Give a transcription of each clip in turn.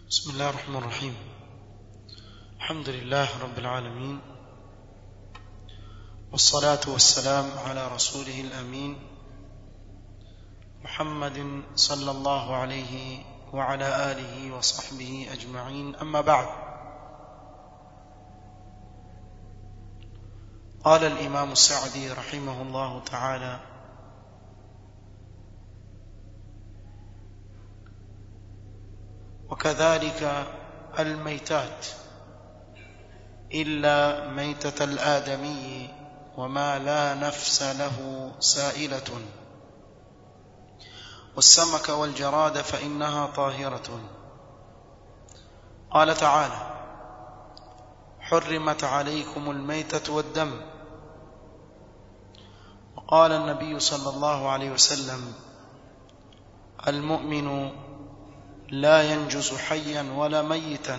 بسم الله الرحمن الرحيم الحمد لله رب العالمين والصلاة والسلام على رسوله الأمين محمد صلى الله عليه وعلى آله وصحبه أجمعين أما بعد قال الإمام السعدي رحمه الله تعالى وكذلك الميتات إلا ميتة الآدمي وما لا نفس له سائلة والسمك والجراد فإنها طاهرة قال تعالى حرمت عليكم الميتة والدم وقال النبي صلى الله عليه وسلم المؤمن لا ينجز حيا ولا ميتا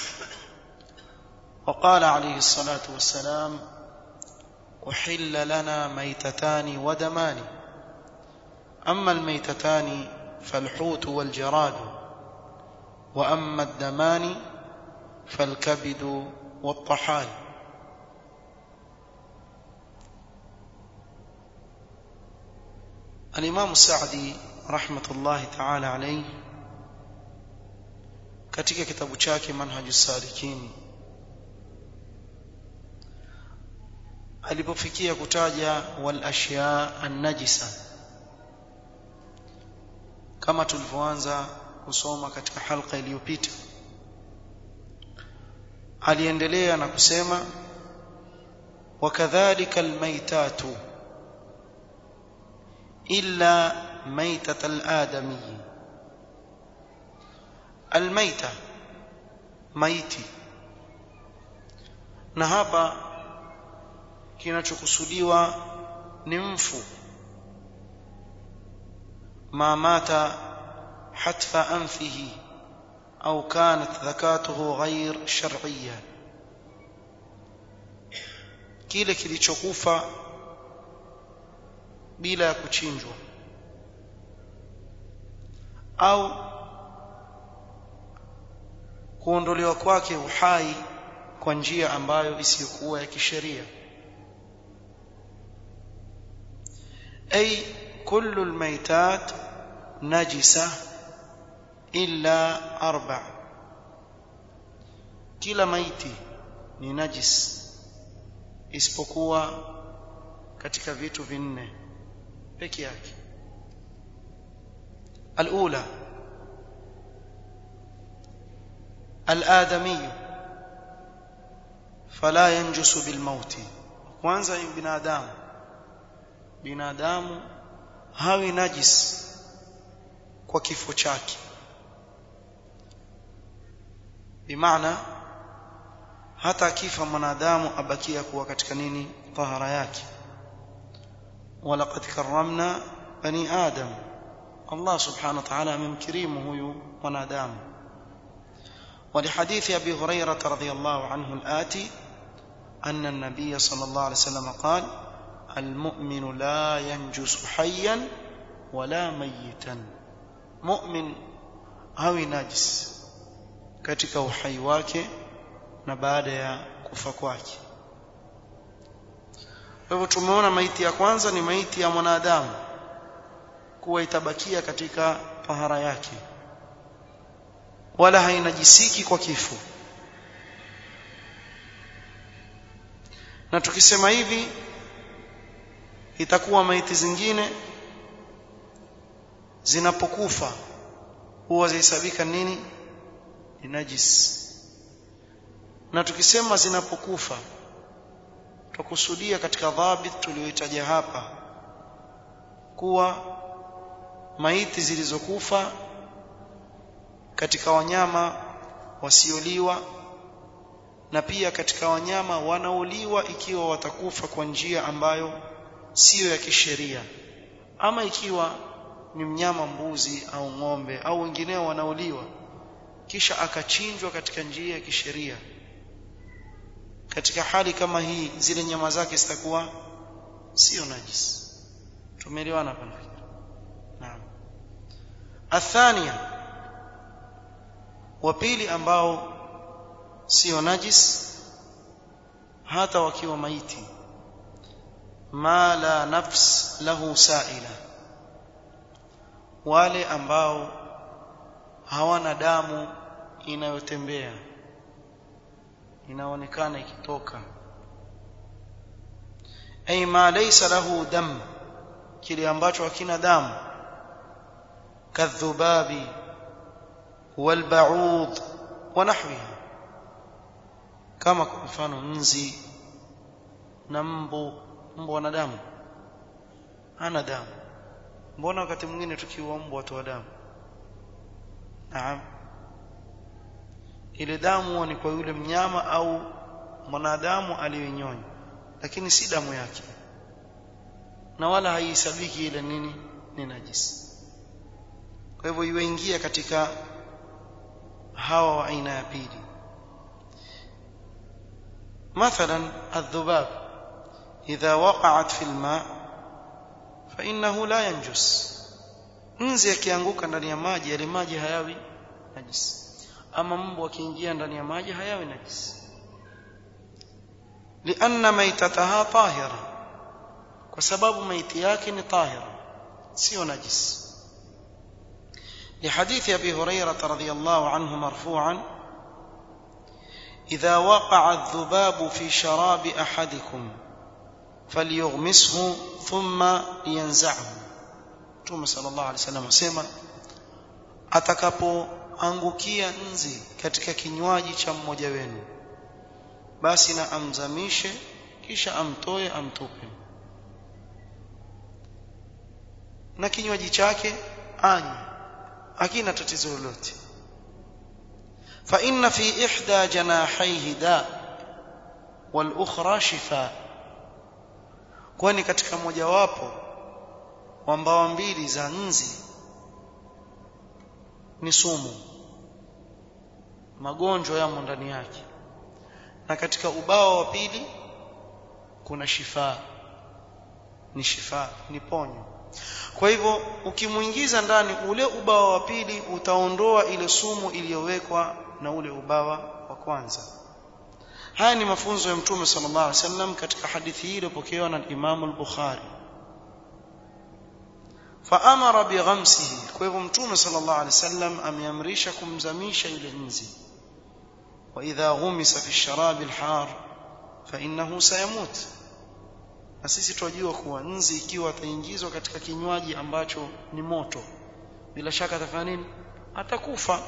وقال عليه الصلاة والسلام أحل لنا ميتتان ودمان أما الميتتان فالحوت والجراد وأما الدمان فالكبد والطحال الإمام السعدي رحمة الله تعالى عليه katika kitabu chake manhaju salikin alipofikia kutaja wal ashya an-najisa kama tulivyoanza kusoma katika halqa iliyopita aliendelea na kusema wakadhalika almaytatu illa maytat al-adami almaita maiti na hapa kinachokusudiwa ni mfu ma mata hatfa anfihi au kanat dhakatuhu ghair shar'iyya kile kilichokufa bila ya kuchinjwa au kuondolewa kwake uhai kwa njia ambayo isiyokuwa ya kisheria ay kullu almaytat najisa illa arba kila maiti ni najis isipokuwa katika vitu vinne peke yake alula الآدمي فلا ينجس بالموت kwanza ni binadamu binadamu hawi najis kwa kifo chake bimaana hata akifa mwanadamu abakia kuwa katika nini tahara yake walaqad karramna bani adam Allah subhanahu wa ta'ala amemkirimu huyu mwanadamu ولحديث أبي هريرة رضي الله عنه الآتي أن النبي صلى الله عليه وسلم قال المؤمن لا ينجس حيا ولا ميتا مؤمن hawi najis katika uhai wake na baada ya kufa kwake kwa hivyo tumeona maiti ya kwanza ni maiti ya mwanadamu kuwa itabakia katika tahara yake wala hainajisiki kwa kifo na tukisema hivi itakuwa maiti zingine zinapokufa huwa zihesabika nini ni najis na tukisema zinapokufa tukusudia katika dhabit tuliyoitaja hapa kuwa maiti zilizokufa katika wanyama wasioliwa na pia katika wanyama wanaoliwa ikiwa watakufa kwa njia ambayo siyo ya kisheria ama ikiwa ni mnyama mbuzi au ng'ombe au wengineo wanaoliwa kisha akachinjwa katika njia ya kisheria katika hali kama hii zile nyama zake zitakuwa sio najis tumeelewana hapa nafikiri naam الثانيه wa pili ambao sio najis hata wakiwa maiti ma la nafs lahu sa'ila wale ambao hawana damu inayotembea inaonekana ikitoka ay ma laysa lahu dam kile ambacho hakina damu kadhubabi walba'ud wa nahwiha kama kwa mfano nzi na mbu mbu wana damu hana damu mbona wakati mwingine tukiua mbu watoa damu naam ile damu ni kwa yule mnyama au mwanadamu aliyonyonya lakini si damu yake na wala haihesabiki ile nini ni najisi kwa hivyo iweingia katika hawa wa aina ya pili مثلا الذباب إذا وقعت في الماء فإنه لا ينجس nzi akianguka ndani ya maji yale maji hayawi najisi ama mbu akiingia ndani ya maji hayawi najisi lianna maitataha tahira kwa sababu maiti yake ni tahira sio najisi لحديث ابي هريره رضي الله عنه مرفوعا اذا وقع الذباب في شراب احدكم فليغمسه ثم ينزعه Mtume sallallahu alaihi wasallam asema atakapoangukia nzi katika kinywaji cha mmoja wenu basi na amzamishe kisha amtoe amtupe na kinywaji chake anywe hakina tatizo lolote fa inna fi ihda janahaihi da wal ukhra shifa kwani katika mojawapo wa mbawa mbili za nzi ni sumu magonjwa yamo ndani yake na katika ubawa wa pili kuna shifa ni shifa ni ponyo kwa hivyo ukimuingiza ndani ule ubawa wa pili utaondoa ile sumu iliyowekwa na ule ubawa wa kwanza haya ni mafunzo ya mtume sallallahu alaihi wasallam katika hadithi hii iliyopokewa na Imam al-Bukhari faamara bighamsihi kwa hivyo mtume sallallahu alaihi wasallam ameamrisha kumzamisha yule nzi wa idha ghumisa fi sharabi al-har fa innahu sayamut na sisi tunajua kuwa nzi ikiwa ataingizwa katika kinywaji ambacho ni moto bila shaka atafanya nini atakufa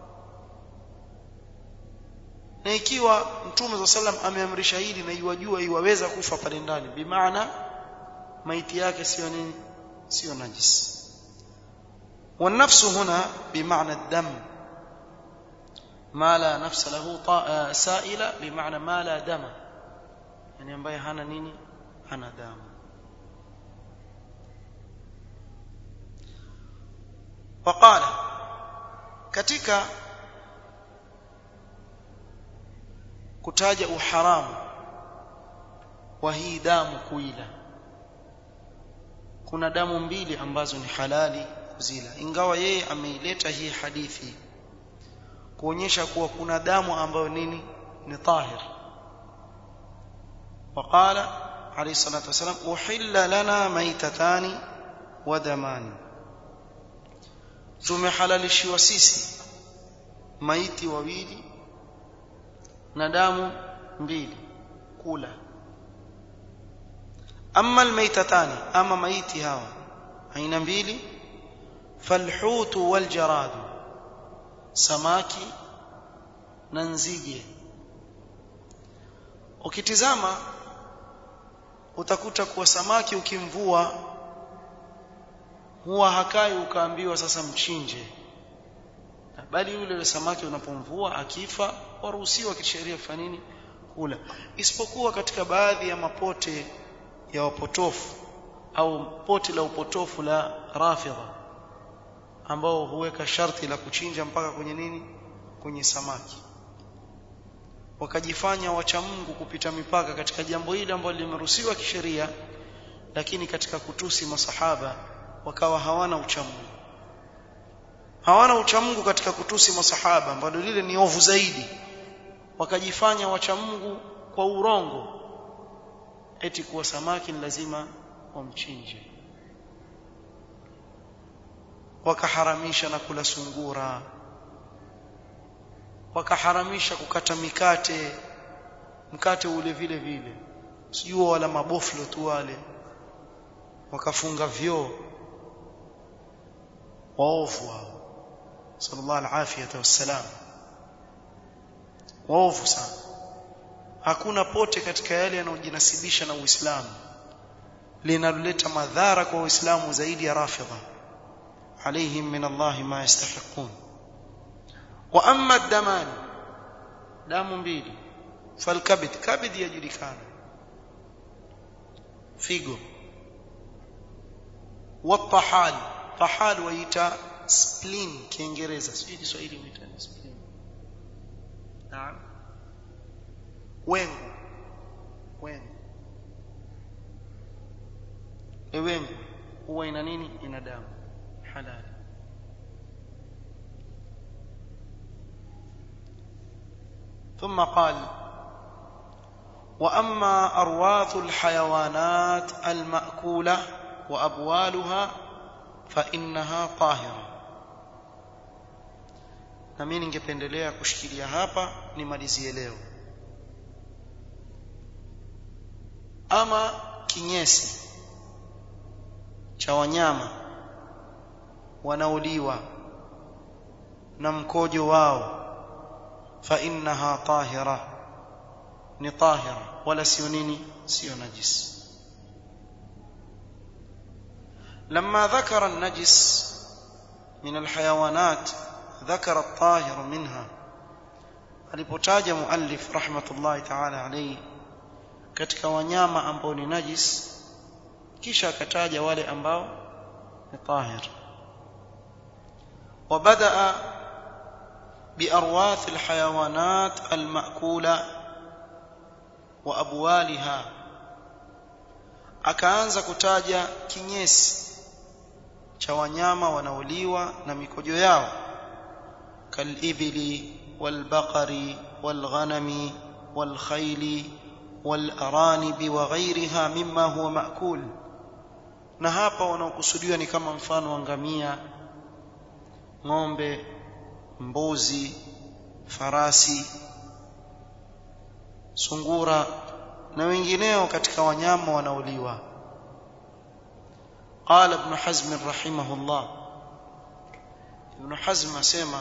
na ikiwa mtume za sallam ameamrisha hili na iwajua iwaweza kufa pale ndani bimaana maiti yake sio nini sio najis والنفس هنا بمعنى الدم ما لا نفس له سائلة بمعنى ما لا دم يعني ambaye hana nini hana damu وقال katika kutaja uharamu wa hii damu kuila kuna damu mbili ambazo ni halali kuzila ingawa yeye ameileta hii hadithi kuonyesha kuwa kuna damu ambayo nini ni tahir وقال عليه الصلاة والسلام أحل لنا ميتتان ودمان tumehalalishiwa sisi maiti wawili na damu mbili kula amma almaytatani ama maiti hawa aina mbili falhutu waljaradu samaki na nzige ukitizama utakuta kuwa samaki ukimvua huwa hakai ukaambiwa sasa mchinje bali yule samaki unapomvua akifa waruhusiwa kisheria kufanya nini kula isipokuwa katika baadhi ya mapote ya wapotofu au pote la upotofu la rafidha ambao huweka sharti la kuchinja mpaka kwenye nini kwenye samaki wakajifanya wacha Mungu kupita mipaka katika jambo hili ambalo limeruhusiwa kisheria lakini katika kutusi masahaba wakawa hawana uchamungu hawana uchamungu katika kutusi masahaba ambalo lile ni ovu zaidi wakajifanya wachamungu kwa urongo eti kuwa samaki ni lazima wamchinje wakaharamisha na kula sungura wakaharamisha kukata mikate mkate ule vile vile sijui wala maboflo tu wale wakafunga vyoo waovu wao sallallahu alafiyata wassalam waovu sana hakuna pote katika yale yanayojinasibisha na Uislamu linaloleta madhara kwa Uislamu zaidi ya rafidha عليهم من الله ما يستحقون واما الدمان دم mbili فالكبد كبد يجركان figo والطحال طحال waita spleen kiingereza sijui Kiswahili huita spleen naam wengu wengu wengu huwa ina nini ina damu halal ثم قال واما ارواث الحيوانات الماكوله وابوالها فانها طاهره na mimi ningependelea kushikilia hapa nimalizie leo ama kinyesi cha wanyama wanaoliwa na mkojo wao fa innaha tahira ni tahira wala sio nini sio najis لما ذكر النجس من الحيوانات ذكر الطاهر منها alipotaja muallif rahmatullahi ta'ala alayhi katika wanyama ambao ni najis kisha akataja wale ambao ni tahir وبدأ بأرواث الحيوانات المأكولة وأبوالها akaanza kutaja kinyesi cha wanyama wanaoliwa na mikojo yao kalibili walbaqari walghanami walkhayli walaranibi wa ghayriha mimma huwa maakul na hapa wanaokusudiwa ni kama mfano wa ngamia ng'ombe mbuzi farasi sungura na wengineo katika wanyama wanaoliwa قال ابن حزم رحمه الله ابن حزم اسمع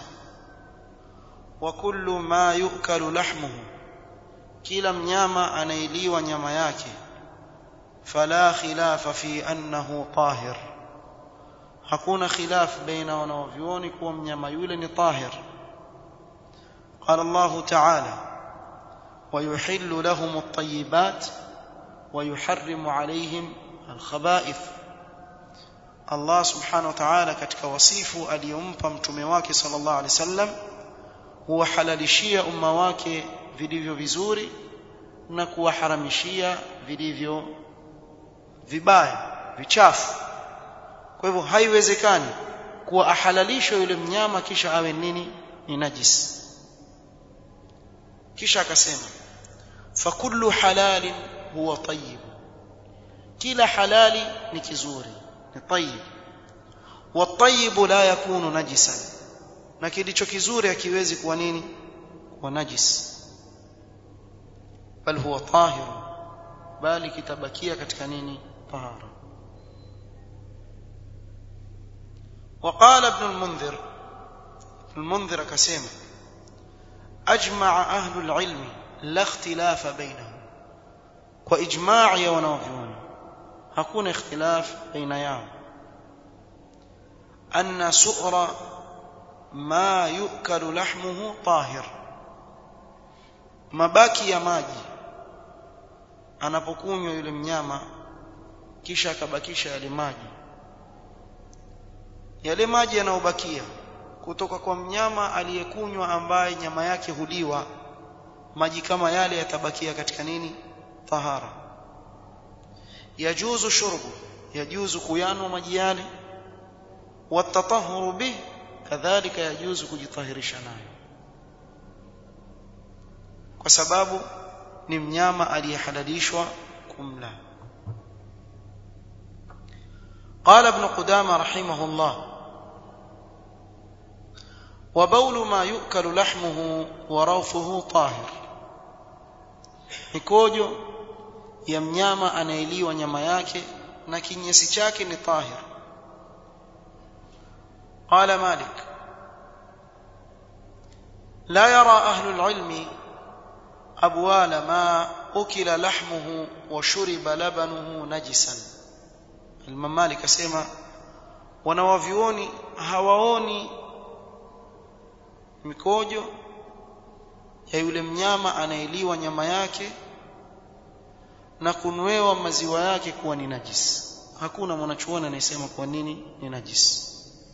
وكل ما يؤكل لحمه kila mnyama anailiwa nyama yake fala khilafa fi annahu tahir hakuna khilaf baina wanaovyuoni kuwa mnyama yule ni tahir قال الله تعالى ويحل لهم الطيبات ويحرم عليهم الخبائث Allah subhanahu wa ta'ala katika wasifu aliyompa mtume wake sallallahu alaihi wasallam huwahalalishia umma wake vilivyo vizuri na kuwaharamishia vilivyo vibaya vichafu kwa hivyo haiwezekani kuwa ahalalishwe yule mnyama kisha awe nini ni najis kisha akasema fakullu halalin huwa tayyib kila halali ni kizuri ni tayyib والطيب لا يكون نجسا na kilicho kizuri hakiwezi kuwa nini kuwa najis bal huwa tahir bali kitabakia katika nini tahara وقال ابن المنذر المنذر كسيما أجمع أهل العلم لا اختلاف بينهم وإجماع ونوفيون hakuna ikhtilaf baina yao anna su'ra ma yukalu lahmuhu tahir mabaki ya maji anapokunywa yule mnyama kisha akabakisha yale maji yale maji yanayobakia kutoka kwa mnyama aliyekunywa ambaye nyama yake huliwa maji kama yale yatabakia katika nini tahara yajuzu shurbu yajuzu kuyanwa maji yale watatahuru bih kadhalika yajuzu kujitahirisha nayo kwa sababu ni mnyama aliyehalalishwa kumla قال ابن قدامة رحمه الله وبول ما يؤكل لحمه وروثه طاهر mikojo ya mnyama anayeliwa nyama yake na kinyesi chake ni tahir قال مالك لا يرى أهل العلم أبوال ما أكل لحمه وشرب لبنه نجسا Imam Malik asema wanawavioni hawaoni mikojo ya yule mnyama anayeliwa nyama yake na kunwewa maziwa yake kuwa ni najis hakuna mwanachuoni anayesema kwa nini ni najis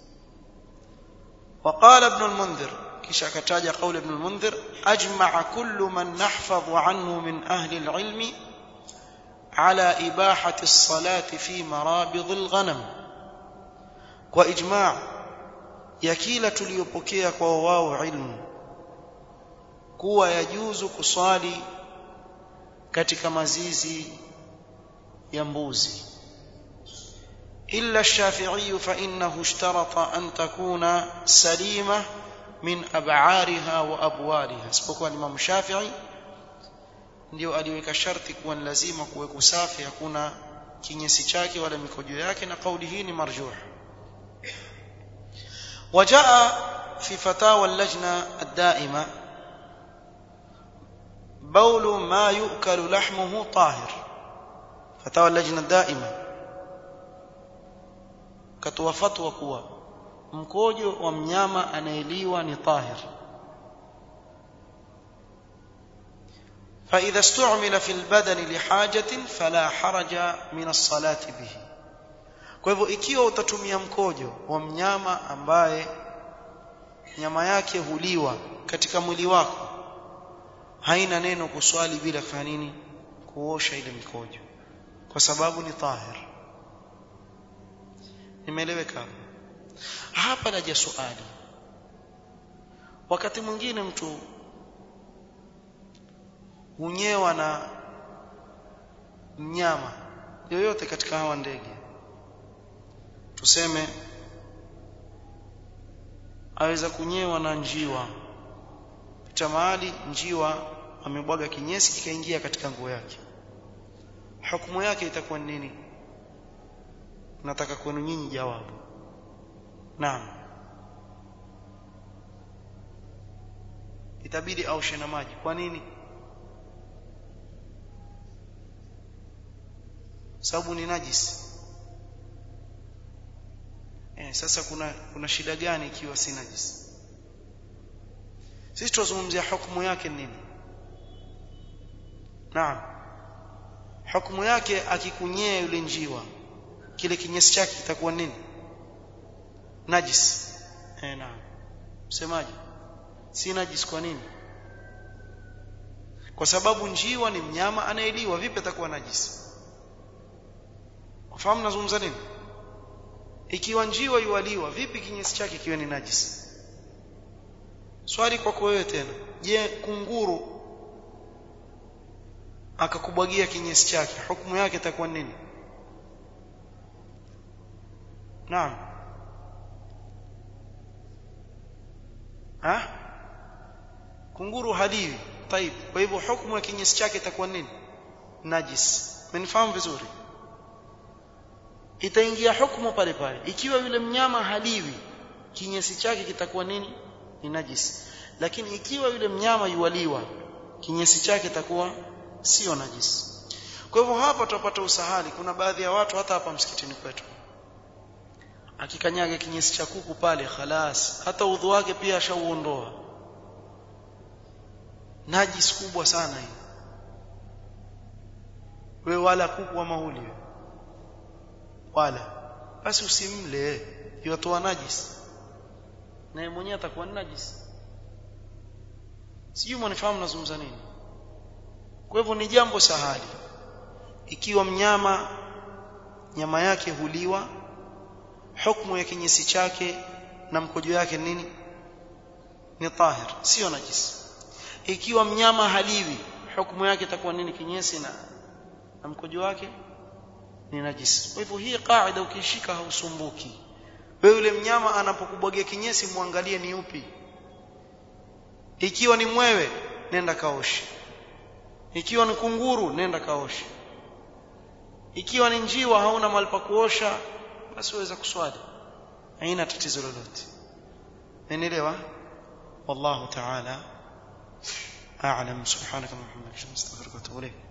وقال ابن المنذر kisha akataja قول ابن المنذر أجمع كل من نحفظ عنه من أهل العلم على إباحة الصلاة في مرابض الغنم وإجماع يكيل tuliyopokea kwa wao ilmu kuwa yajuzu kuswali katika mazizi ya mbuzi إلا الشافعي فإنه اشترط أن تكون سليمة من أبعارها وأبوالها isipokuwa Imam Shafi'i ndio aliweka sharti kuwa ni lazima kuwe kusafi hakuna kinyesi chake wala mikojo yake na kauli hii ni marjuh وجاء في فتاوى اللجنة الدائمة بول ما يؤكل لحمه طاهر فتاوى اللجنة الدائمة katoa fatwa kuwa mkojo wa mnyama anayeliwa ni tahir فإذا استعمل في البدن لحاجة فلا حرج من الصلاة به kwa hivyo ikiwa utatumia mkojo wa mnyama ambaye nyama yake huliwa katika mwili wako haina neno kuswali bila kufanya nini kuosha ile mikojo kwa sababu ni tahir nimeeleweka hapa naja swali wakati mwingine mtu hunyewa na mnyama yoyote katika hawa ndege tuseme aweza kunyewa na njiwa pita mahali njiwa amebwaga kinyesi kikaingia katika nguo yake hukumu yake itakuwa nini nataka kwenu nyinyi jawabu naam itabidi aushe na maji kwa nini sababu ni najisi eh, sasa kuna kuna shida gani ikiwa si najisi sisi tunazungumzia hukumu yake nini naam hukumu yake akikunyea yule njiwa kile kinyesi chake kitakuwa nini najis eh naam msemaji si najis kwa nini kwa sababu njiwa ni mnyama anayeliwa vipi atakuwa najis ufahamu nazungumza nini ikiwa njiwa yualiwa vipi kinyesi chake kiwe ni najis swali kwako wewe tena je kunguru akakubwagia kinyesi chake hukumu yake itakuwa nini naam ha kunguru haliwi طيب kwa hivyo hukumu ya kinyesi chake itakuwa nini najis mnifahamu vizuri itaingia hukumu pale pale ikiwa yule mnyama haliwi kinyesi chake kitakuwa nini ni najis lakini ikiwa yule mnyama yuwaliwa kinyesi chake kitakuwa sio najis kwa hivyo hapa tutapata usahali kuna baadhi ya watu hata hapa msikitini kwetu akikanyaga kinyesi cha kuku pale khalas hata udhu wake pia ashauondoa najis kubwa sana hii we wala kuku wa mauli wala basi usimle yotoa najis naye mwenyewe atakuwa najis sijui mwanifahamu nazungumza nini kwa hivyo ni jambo sahali ikiwa mnyama nyama yake huliwa hukumu ya kinyesi chake na mkojo yake nini ni tahir sio najisi ikiwa mnyama haliwi hukumu yake itakuwa nini kinyesi na na mkojo wake ni najisi kwa hivyo hii kaida ukishika hausumbuki wewe yule mnyama anapokubwagia kinyesi muangalie ni upi ikiwa ni mwewe nenda kaoshe ikiwa ni kunguru nenda kaoshe ikiwa ni njiwa hauna mahali pa kuosha basi waweza kuswali haina tatizo lolote umeelewa wallahu ta'ala a'lam subhanaka wa bihamdika astaghfiruka wa atubu ilayk